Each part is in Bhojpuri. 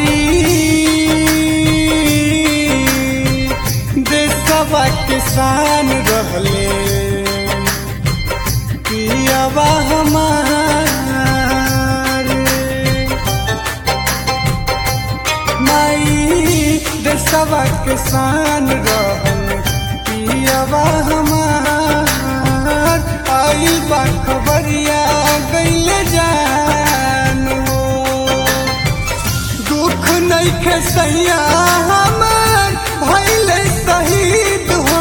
देशवा किसान रहले पियावा हमार माई देशवा किसान रहल पियावा हमार आई बा खबरिया गैले जान हो दुख नहीं के सैया हमार भैले शहीद हो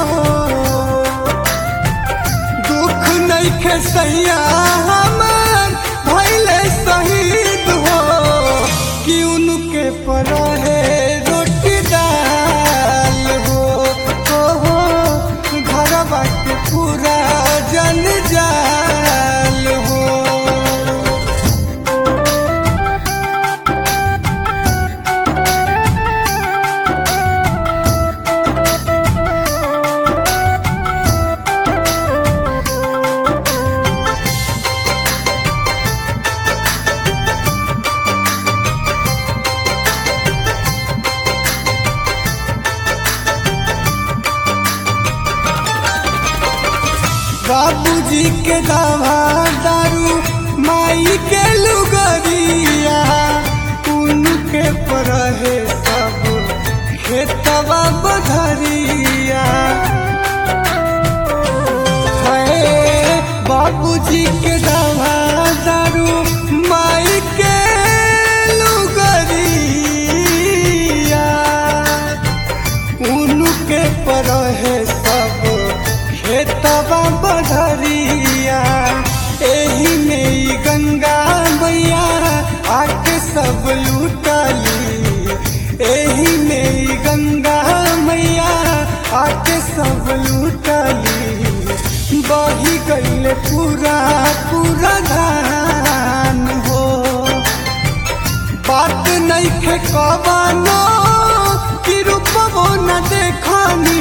दुख नहीं के सैया हमार भैले शहीद हो कि उनके पर है रोटी दाल हो हो हो घरवा के पूरा जन जाल हो बाबूजी के दावा दारू माई के लुगरिया उनके पर है सब खेतवा बधरिया है बाबूजी के दावा दारू माई के लुगरिया उनके पर है सब खेतवा बधरिया एही में ई गंगा मैया आके सब लूटली एही में ई गंगा मैया आके सब लूटली बही गईले पूरा पूरा धान हो बात नहीं खे कबानो कि रूपबो न देखनी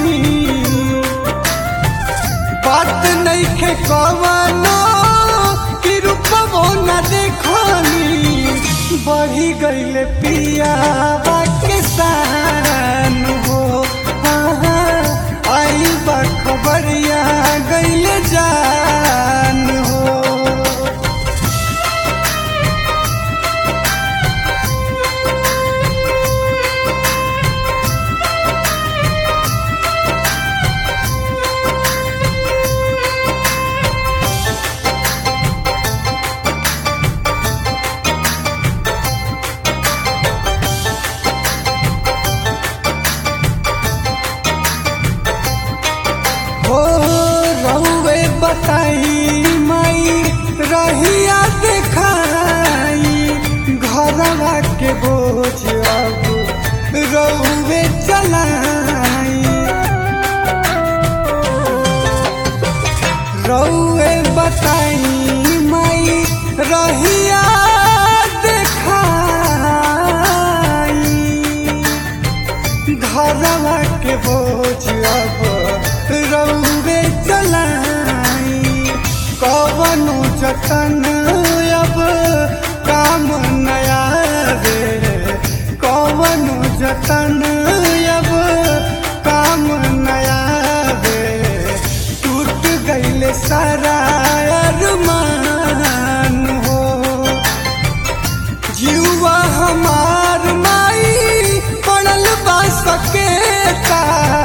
बात नहीं खे कबानो कि रूपबो न देखनी बढ़ी गईले पिया के शान हो हाँ, हाँ, आई बा खबरिया गईले जान हो हो रहुए बताई मई रहिया देखाई घरवा के बोझ अब रहुए चलाई रहुए बताई मई रहिया देखाई घरवा के बोझ अब रउबे चलाई कवनु जतन अब काम नया रे कवनु जतन अब काम नया रे टूट गईले सारा अरमान हो जीवा हमार माई पड़ल बा सकेता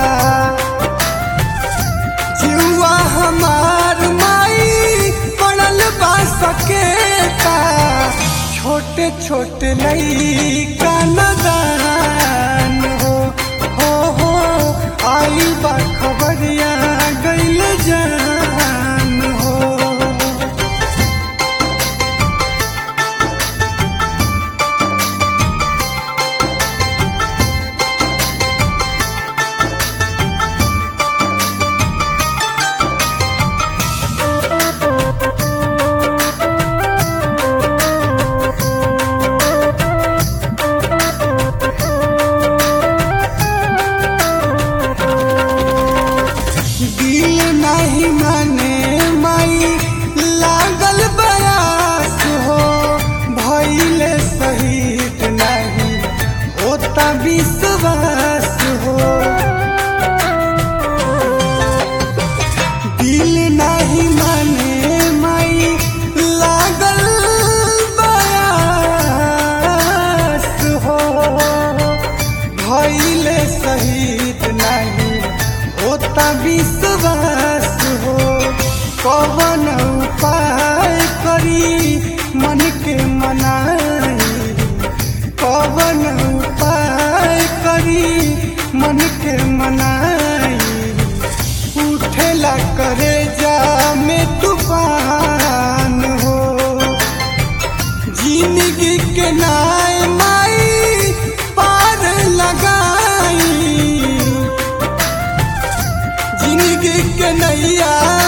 जीवा हमार माई पड़ल बा सकेता छोटे छोटे लइका नदान हो हो हो आई बा खबरिया गइल जान हो होता विश्वास हो दिल नहीं माने माई लागल बयास हो भइले शहीद नहीं होता विश्वास हो कवन उपाय करी मन के मनाई कवन उपाय करी मन के मनाई उठेला करे जा में तूफान हो जिंदगी के नाय माई पार लगाई जिंदगी के नैया